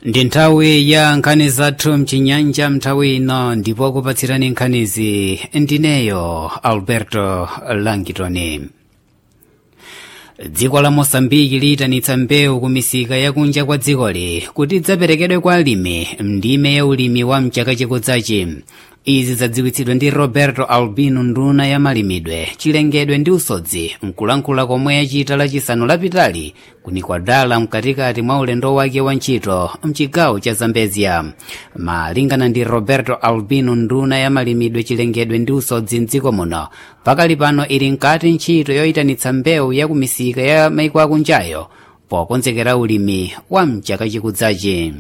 ndi nthawi ya nkhani zathu mchinyanja mnthawi ino ndipo kupatsirani nkhanizi ndineyo alberto langitoni dziko la mosambiki liyitanitsa mbewu ku misika yakunja kwa dzikoli kuti idzaperekedwe kwa alimi mndime ya ulimi wa mchaka chikudzachi izi zadziwitsidwa ndi roberto albino nduna ya malimidwe chilengedwe ndi usodzi mkulankhula komwe yachita lachisanu lapitali kunikwadala mkatikati mwa ulendo wake wa ntchito mchigawo cha zambezia malingana ndi roberto albino nduna ya malimidwe chilengedwe ndi usodzi mdziko muno pakali pano ili nkati ntchito yoyitanitsa mbewu ya ku misika ya maiko akunjayo pokonzekera ulimi wa mchaka chikudzachi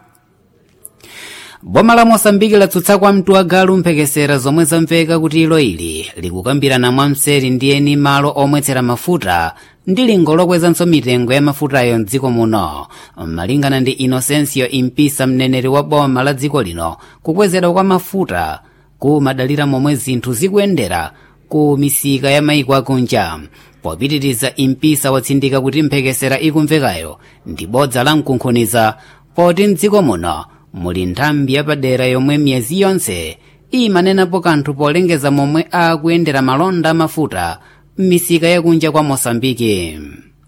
boma la mosambiki latsutsa kwa mtu agalu mphekesera zomwe zamveka kuti ilo ili likukambirana mwamseri ndi eni malo omwetsera mafuta ndi lingo lokwezanso mitengo ya mafutayo mdziko muno malingana ndi inocencio impisa mneneri wa boma la dziko lino kukwezedwa kwa mafuta kumadalira momwe zinthu zikuyendera ku misika ya maiko akunja popitiriza impisa watsindika kuti mphekesera ikumvekayo ndi bodza la mkunkhuniza poti mdziko muno muli nthambi yapadera yomwe miyezi yonse imanenapo kanthu polengeza momwe akuyendera malonda amafuta m'misika yakunja kwa mosambiki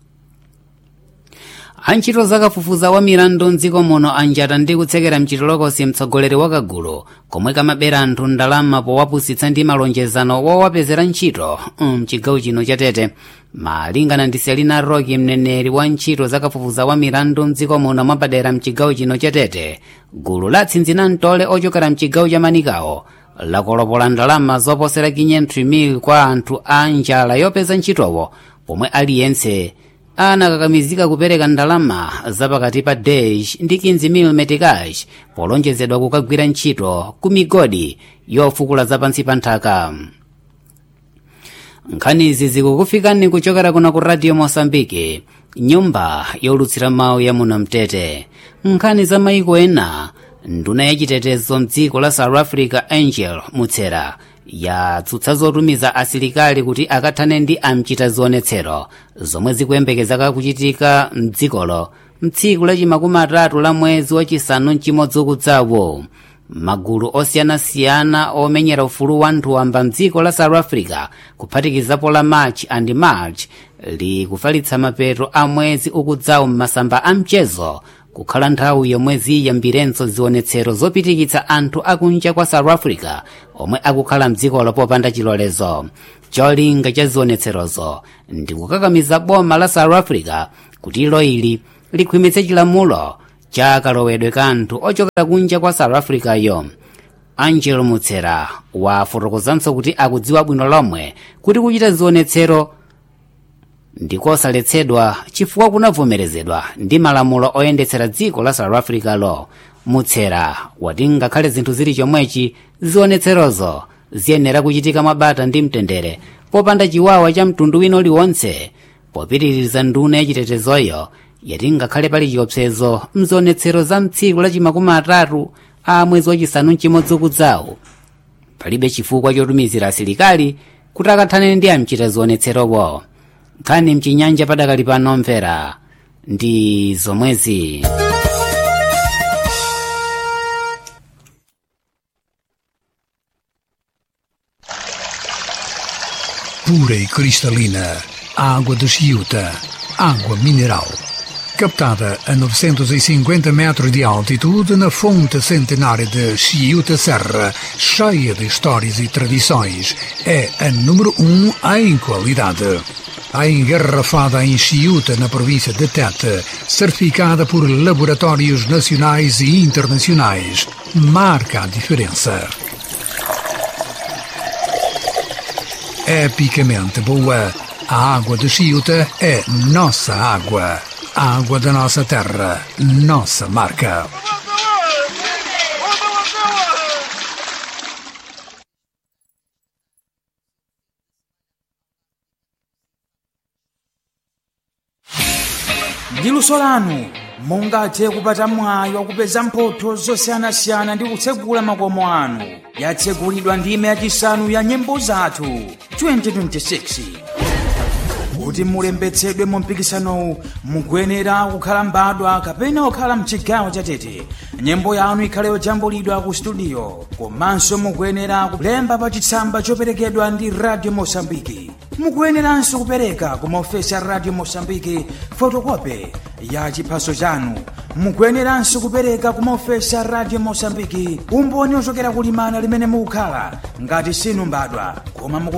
antchito zakafufuza wa milandu mdziko muno anjata ndi kutsekera mchitolokosi mtsogoleri wa kagulu komwe kamabera anthu ndalama powapusitsa ndi malonjezano wowapezera ntchito mchigawo chino cha tete malingana ndi selina roki mneneri wa ntchito zakafufuza wa milandu mdziko muno mwapadera mchigawo chino cha tete gulu latsinzina mtole ochokera mchigawo cha manikawo lakolopola ndalama zoposera 500,000 kwa anthu a njala yopeza ntchitowo pomwe aliyense anakakamizika kupereka ndalama zapakati pa dash ndi 15 metikash polonjezedwa kukagwira ntchito ku migodi yofukula zapansi pa nthaka nkhanizi zikukufikani kuchokera kuno ku radio mosambiki nyumba yolutsira mawu ya muno mtete nkhani za maiko ena nduna yachitetezo mdziko la south africa angel mutsera yatsutsa zotumiza asilikali kuti akathane ndi amchita zionetsero zomwe zikuyembekezeka kuchitika mdzikolo mtsiku lachimakumi atatu la mwezi wachisanu mchimodzi ukudzawo magulu osiyanasiyana omenyera ufulu wa anthu wamba mdziko la south africa kuphatikizapo la march and march likufalitsa mapeto a mwezi ukudzawo m'masamba a mchezo kukhala nthawi yomwe ziyambirenso zionetsero zopitikitsa anthu akunja kwa south africa omwe akukhala mdzikolo popanda chilolezo cholinga cha zionetserozo ndi kukakamiza boma la south africa kuti ilo ili likhwimitse chilamulo cha kalowedwe ka anthu ochokera kunja kwa south africa yo angel mutsera wafotokozanso kuti akudziwa bwino lomwe kuti kuchita zionetsero ndikosaletsedwa chifukwa kunavomerezedwa ndi malamulo oyendetsera dziko la south africa lo mutsera wati ngakhale zinthu zili chomwechi zionetserozo ziyenera kuchitika mwabata ndi mtendere popanda chiwawa cha mtundu wina uliwonse popitiriza nduna yachitetezoyo yati ngakhale pali chiopsezo mzionetsero za mtsiku lachimakumi atatu a mwezi wachisanu mchimodzi ukudzawo palibe chifukwa chotumizira asilikali kuti akathane ndi amchita zionetserowo nkhani mchinyanja padakali pano mvera ndi zomwezi pura e cristalina, água de Chiuta, água mineral. Captada a 950 metros de altitude na fonte centenária de Chiuta Serra, cheia de histórias e tradições, é a número um em qualidade. A engarrafada em Chiuta, na província de Tete, certificada por laboratórios nacionais e internacionais, marca a diferença. epicamente boa. A água de Chiuta é nossa água. A água da nossa terra, nossa marca. ndi luso lanu mungathe kupata mwayi wakupeza mphotho zosiyanasiyana ndi kutsegula makomo anu yatsegulidwa ndime yachisanu ya nyimbo zathu 2026 kuti mulembetsedwe mu mpikisanowu mukuyenera kukhala mbadwa kapena kukhala mchigawo chatete nyimbo yanu ikhale yojambulidwa ku studio komanso mukuyenera kulemba pa chitsamba choperekedwa ndi radio mosambiki mukuyeneranso kupereka ku maofesi a radio mosambiki fotokope ya chiphaso chanu mukuyeneranso kupereka ku maofesi a radio mosambiki umboni ochokera kulimana limene mukukhala ngati sinu mbadwa koma muku